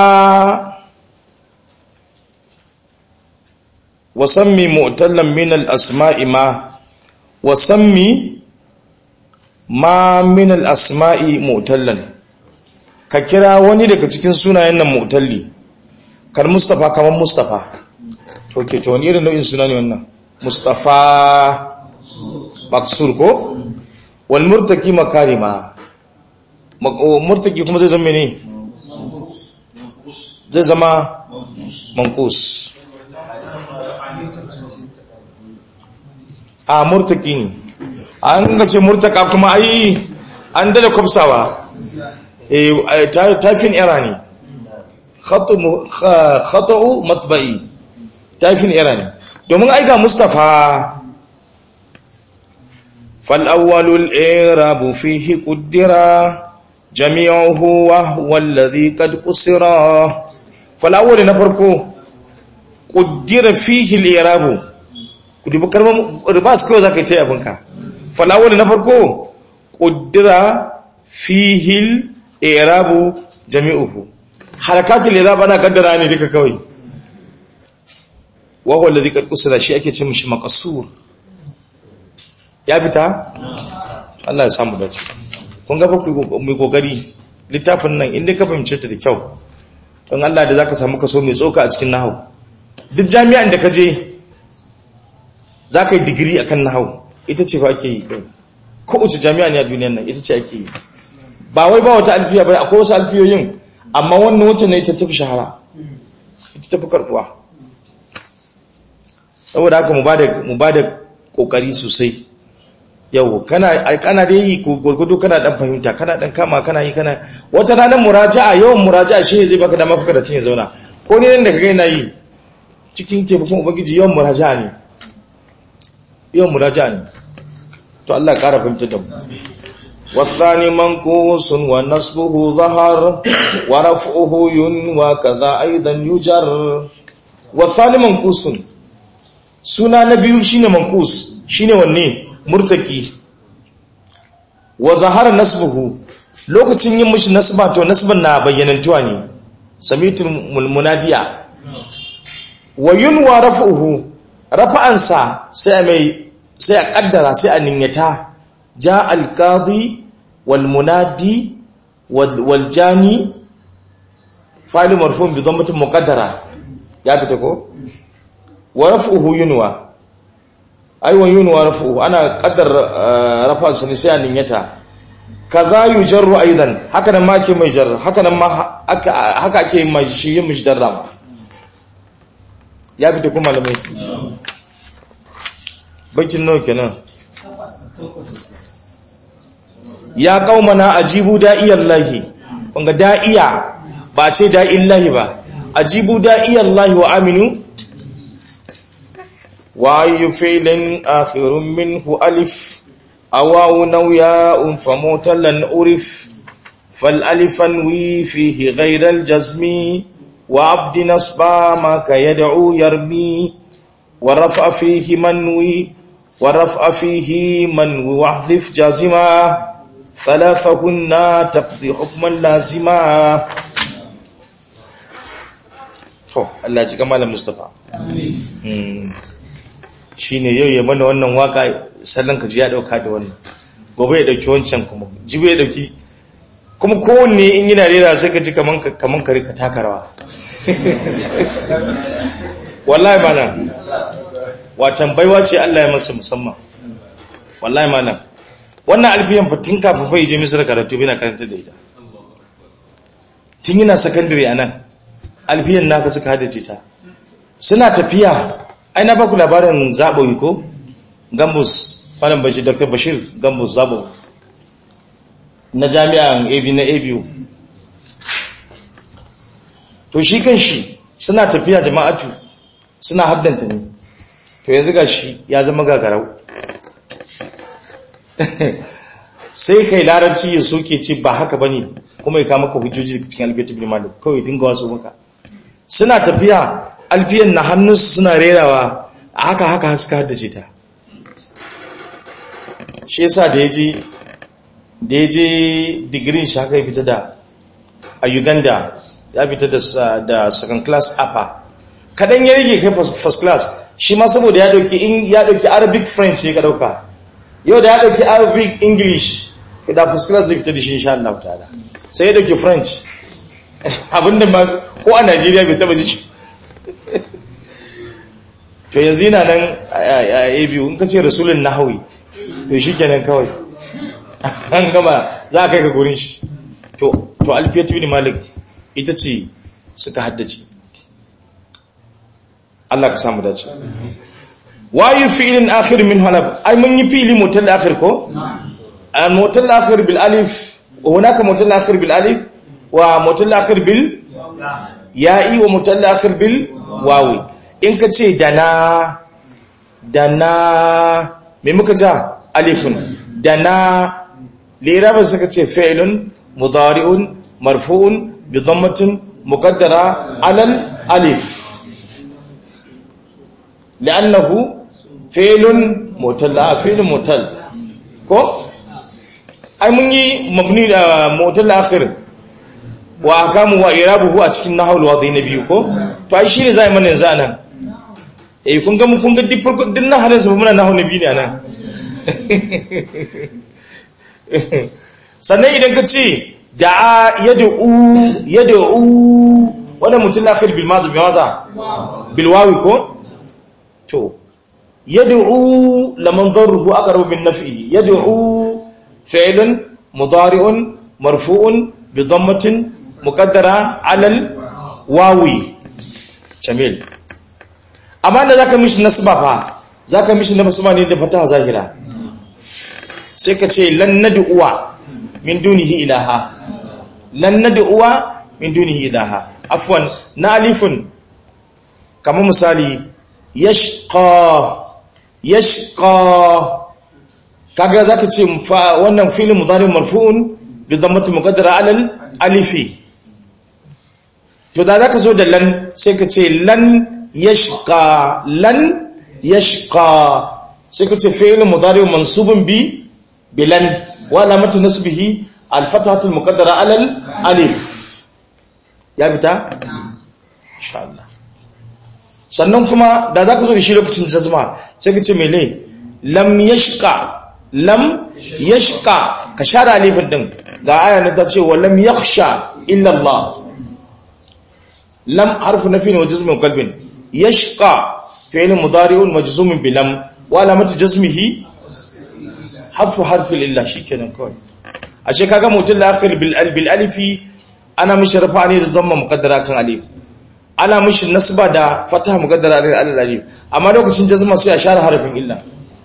wasammi mu'tallan min al-asma'i ma wasammi ma min al-asma'i mu'tallan ka kira wani daga cikin sunayen nan mu'talli kar mustafa kamar mustafa to ke to wani irin nau'in suna ne wannan mustafa maksur ko wal murtaki makarima murtaki kuma zai zama ne zai zama mankus a murtaki ne an ga ce murtaka kuma ai an dada kwafsawa tafin era ne khata'u matba'i tafin era ne domin aika mustafa fal'awwalul irabu fihi kuddira jami'uhu wa huwa alladhi qad qusira fal'awwal na farko kuddira fihi al-irabu kudi kalmar ribas kawai zaka yi ta yabinka fal'awwal na farko kuddira fihi al-irabu jami'uhu harakatul irab ana kaddara ne duka kawai wa huwa alladhi qad qusira shi ake ce mishi maqsur ya fita Allah ya samu dace kun ga ku mai kokari littafin nan inda ka fahimce ta da kyau don Allah da zaka samu kaso mai tsoka a cikin nahwu duk jami'an da ka je zaka yi digiri akan nahwu ita ce fa ake yi ko uce jami'a ne a duniyar nan ita ce ake yi ba wai ba wata alfiya ba akwai wasu alfiyoyin amma wannan wacce ne ita tafi shahara ita tafi karbuwa saboda haka mu ba da kokari sosai yau kana kana da yi gurgudu kana dan fahimta kana dan kama kana yi kana wata ranar muraja'a yawan muraja'a shi zai baka dama fuka da tun ya zauna ko ne nan da kaga yana yi cikin taimakon ubangiji yawan muraja'a ne yawan muraja'a ne to Allah ya kara fahimta da mu والثاني منقوص ونصبه ظهر ورفعه ينوى كذا أيضا يجر والثاني منقوص سنة نبي شين منقوص شين وني مرتكي wa zahara nasbuhu lokacin yin mishi nasba to nasban na bayyanantuwa ne samitul munadiya wa yunwa raf'uhu rafa'ansa sai mai sai a kaddara sai a niyyata ja al-qadi wal munadi wal jani fa'il marfu' bi dhammatin muqaddara ya fita ko wa raf'uhu yunwa ai wa yunwa raf'uhu ana qaddar rafa'ansa ne sai a niyyata kaza yujarru aidan haka nan ma ke mai jar haka nan ma haka ake mai shi yin mishi darrama ya fita kuma malamai bakin nawa kenan ya qaumana ajibu da'iyallahi kunga da'iya ba ce da'illahi ba ajibu da'iyallahi wa aminu wa ayu fi'lin akhirun minhu alif awaw nawya'un famutalan urif فالالف انوي فيه غير الجزم وعبد نصبا ما كيدعو يرمي ورفع فيه منوي ورفع فيه منوي واحذف جازما ثلاثهن تقضي حكما لازما to Allah ji kamalan Mustafa amin shine yau ya mana wannan waka sallan ka ji ya dauka da wannan gobe ya dauki wancan kuma jibe ya dauki kuma kowanne in yana rera sai ka ji kaman kaman kare ka taka rawa wallahi malam watan baiwa ce Allah ya masa musamman wallahi malam wannan alfiyan fatin kafin fa je misra karatu bina karanta da ita tun yana secondary anan alfiyan naka suka hadace ta suna tafiya ai na baku labarin zaboyi ko gambus malam bashir dr bashir gambus zabo na jami'an ab na abu to shi kan shi suna tafiya jama'atu suna haddanta ne to yanzu ga shi ya zama gagarau sai kai larabci ya soke ce ba haka bane kuma ya kama ka hujjoji cikin alfiyatu bin malik kawai dinga wasu maka suna tafiya alfiyan na hannunsu suna rerawa a haka haka suka haddace ta shi yasa da yaje da yaje digirin shi haka ya fita da a Uganda ya fita da second class upper kadan ya rage kai first class shi ma saboda ya dauki ya dauki arabic french ya ka dauka yau da ya dauki arabic english da first class zai fita da shi insha Allah ta'ala sai ya dauki french abinda ma ko a Najeriya bai taba ji to yanzu yana nan a biyu in ka ce rasulun nahawi to shi kenan kawai an gama za a kai ka gurin shi to alfiyatu ne malik ita ce suka haddace Allah ka samu dace wayu fi'lin akhir min halab ai mun yi fi'li mutal akhir ko al mutal akhir bil alif wa hunaka mutal akhir bil alif wa mutal akhir bil ya'i wa mutal akhir bil wawi in ka ce dana dana me muka ja alifun dana lirabar suka ce fi'lun mudari'un marfu'un bi dhammatin muqaddara alal alif li'annahu fi'lun mutalla fi'lun mutal ko ai mun yi mabni da mutal akhir wa akamu wa irabuhu a cikin nahawul wadi na biyu ko to ai shine zai mana yanzu anan eh kun ga mun kun ga duk farko din nahalin sa muna nahawu na biyu ne anan sannan idan ka ce da'a yad'u yad'u wannan mutum akhir bil madi bi madha bil wawi ko to yad'u laman darruhu aqrabu min naf'i yad'u fi'lun mudari'un marfu'un bi dhammatin muqaddara 'ala al wawi jamil amma da zaka mishi nasba fa zaka mishi nasba ne da fataha zahira sai ka ce lan nad'uwa min dunihi ilaha lan nad'uwa min dunihi ilaha afwan na alifun kamar misali yashqa yashqa kaga zaka ce wannan fi'il mudari marfu'un bi dhammati muqaddara 'ala alifi to da zaka zo da lan sai ka ce lan yashqa lan yashqa sai ka ce fi'il mudari mansubun bi bilan wa alamatu nasbihi al-fathatul muqaddara alal alif ya bita insha Allah sannan kuma da zaka zo da shi lokacin jazma sai ka ce mele lam yashqa lam yashqa ka share alifin din ga aya na ta ce wa lam yakhsha illa Allah lam harfu nafi wa jazmin qalbin yashqa fi'l mudari'un majzumun bi lam wa alamatu jazmihi harfu harfi lillah shikenan kawai ashe kaga mutul akhir bil bil alifi ana mishi rafa ne da dhamma muqaddara kan alif ana mishi nasba da fataha muqaddara da alif amma lokacin jazma sai a share harfin illa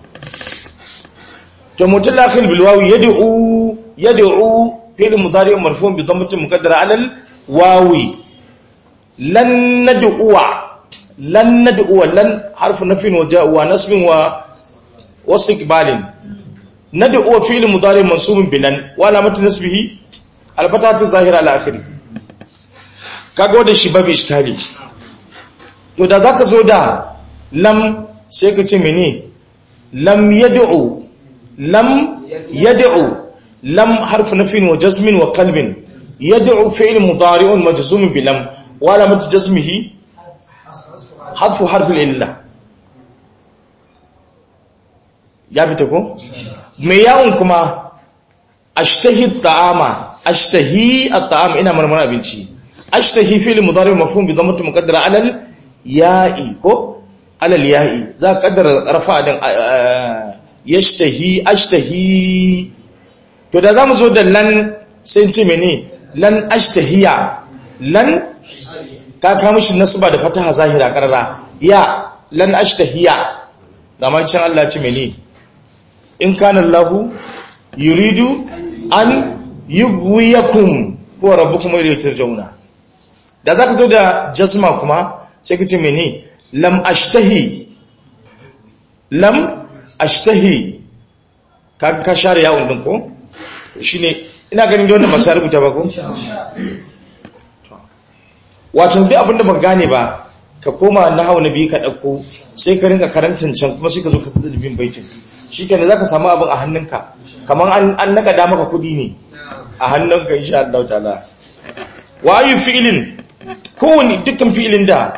to mutul akhir bil wawi yad'u yad'u fi'l mudari marfu' bi dhammati muqaddara ala al wawi lan nad'uwa lan nad'uwa lan harfu nafin wa ja'a wa nasbin wa واستقبال ندعو فعل مضارع منصوب بلن وعلامه نصبه الفتحه الظاهره على اخره kago da shi babu iskali to da zaka zo da lam sai ka ce mene lam yad'u lam yad'u lam harfu nafin wa jazmin wa qalbin yad'u fi'l mudari'un majzum bi lam wa alamat jazmihi hadfu harf al-illa ya fita ko mai yawon kuma ashtahi ta'ama ashtahi at-ta'am ina marmara abinci ashtahi fi'l mudari mafhum bi dhammati muqaddara alal ya'i ko alal ya'i za ka kaddara rafa din yashtahi ashtahi to da zamu zo da lan sai ce mene lan ashtahiya lan ka ka mishi nasba da fataha zahira karara ya lan ashtahiya da ma cin Allah ce mene in kana Allahu yuridu an yugwiyakum huwa rabbukum wa ilayhi turja'una da zaka zo da jasma kuma sai kace mene lam ashtahi lam ashtahi ka ka share yawon din ko shine ina ganin da wannan ba sai rubuta ba ko wato duk abinda ban gane ba ka koma nahawu nabi ka dauko sai ka rinka karantan can kuma sai ka zo ka tsada bin baitin shikenan zaka samu abin a hannunka kaman an an naka da maka kudi ne a hannunka insha Allah ta'ala wa ayu fi'lin kowani dukkan fi'ilin da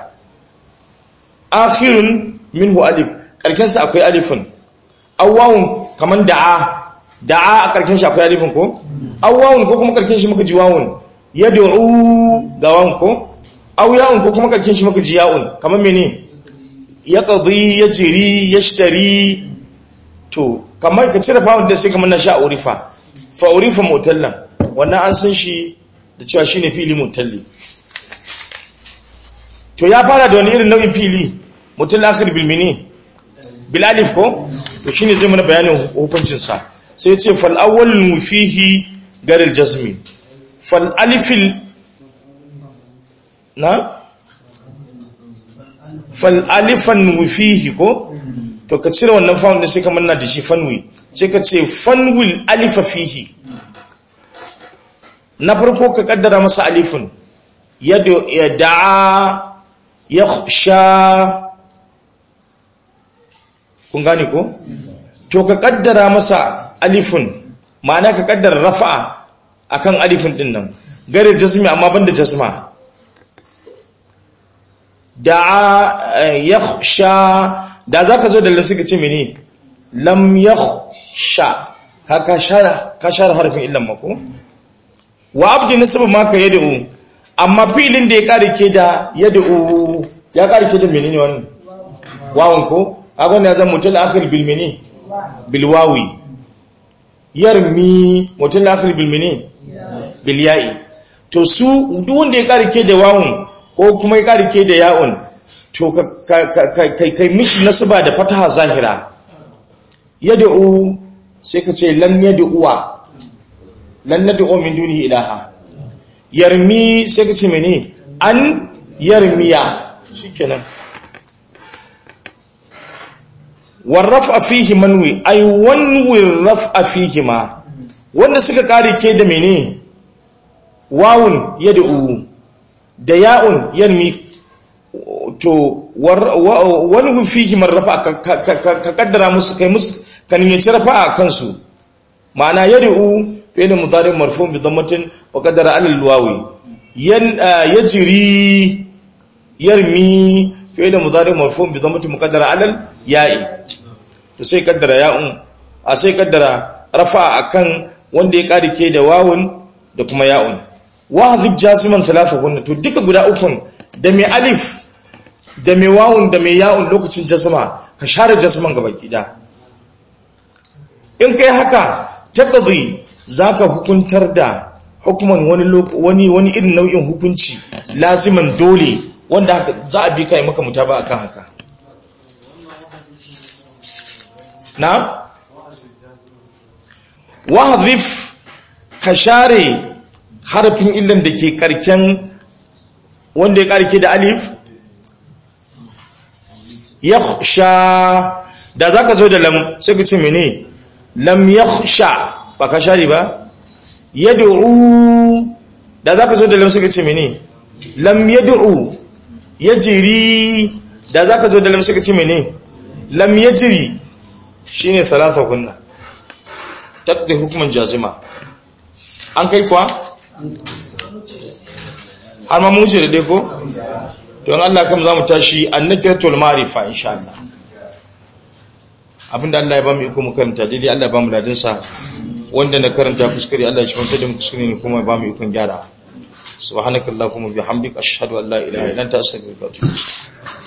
akhirun minhu alif karkin sa akwai alifin awwawun kaman da'a da'a a karkin shi akwai alifin ko awwawun ko kuma karkin shi muka ji wawun yad'u ga wawun ko aw ya'un ko kuma karkin shi muka ji ya'un kaman mene yaqdi yajri yashtari to kamar ka cire fa'un da sai kamar na sha urifa fa urifa mutallan wannan an san shi da cewa shine fili mutalli to ya fara da wani irin nau'in fili mutal akhir bil mini bil alif ko to shine zai mana bayanin hukuncin sa sai ce fal awwal fihi gar al jazmi fal alif na fal alifan fihi ko to ka cire wannan fa'un da sai ka manna da shi fanwi sai ka ce fanwil alifa fihi na farko ka kaddara masa alifin ya da'a ya sha kun gane ko to ka kaddara masa alifin ma'ana ka kaddara rafa'a akan alifin din nan gare jazmi amma banda jazma da'a ya sha da za ka zo da lansu ka ce mini lam ya sha ka share harfin illan mako wa abdi nasibu maka ya da'u amma filin da ya kare ke da ya da'u ya kare ke da menene wani wawon ko agon ya zama mutum akhir bil mene bil wawi yarmi mutum akhir bil mene bil ya'i to su duk wanda ya kare ke da wawon ko kuma ya kare ke da ya'un to kai mishi nasaba da fataha zahira yad'u sai ka ce lan yad'uwa lan nad'u min dunihi ilaha yarmi sai ka ce mene an yarmiya shikenan warrafa fihi manwi ay wanwi raf'a fihi ma wanda suka kare ke da mene wawun yad'u da ya'un yarmi to wani fihi marrafa ka kaddara musu kai musu ka nemi rafa a kansu ma'ana yad'u fi'l mudari marfu bi dhammatin wa qaddara ala alwawi yan yajri yarmi fi'l mudari marfu bi dhammatin muqaddara ala ya'i to sai kaddara ya'un a sai kaddara rafa akan wanda ya karike da wawun da kuma ya'un wa hadhi jasiman thalathahun to duka guda ukun da mai alif da mai wawun da mai ya'un lokacin jasma ka share jasman gaba kida in kai haka taqdi zaka hukuntar da hukuman wani wani wani irin nau'in hukunci laziman dole wanda haka za a bi kai maka mutaba akan haka na wahdhif ka share harafin illan da ke karken wanda ya karke da alif yakhsha da zaka zo da lam sai ka ce mene lam yakhsha ba ka share ba yad'u da zaka zo da lam sai ka ce mene lam yad'u yajri da zaka zo da lam sai ka ce mene lam yajri shine salasa kunna taqdi hukman jazima an kai kuwa har ma mu ce da dai ko don Allah kam za mu tashi annakiratul marifa insha Allah abinda Allah ya ba mu iko mu karanta daidai Allah ya ba mu ladin sa wanda na karanta kuskure Allah ya shi da mu kuskure ne kuma ya ba mu ikon gyara subhanakallahumma bihamdika ashhadu an la ilaha illa anta astaghfiruka wa atubu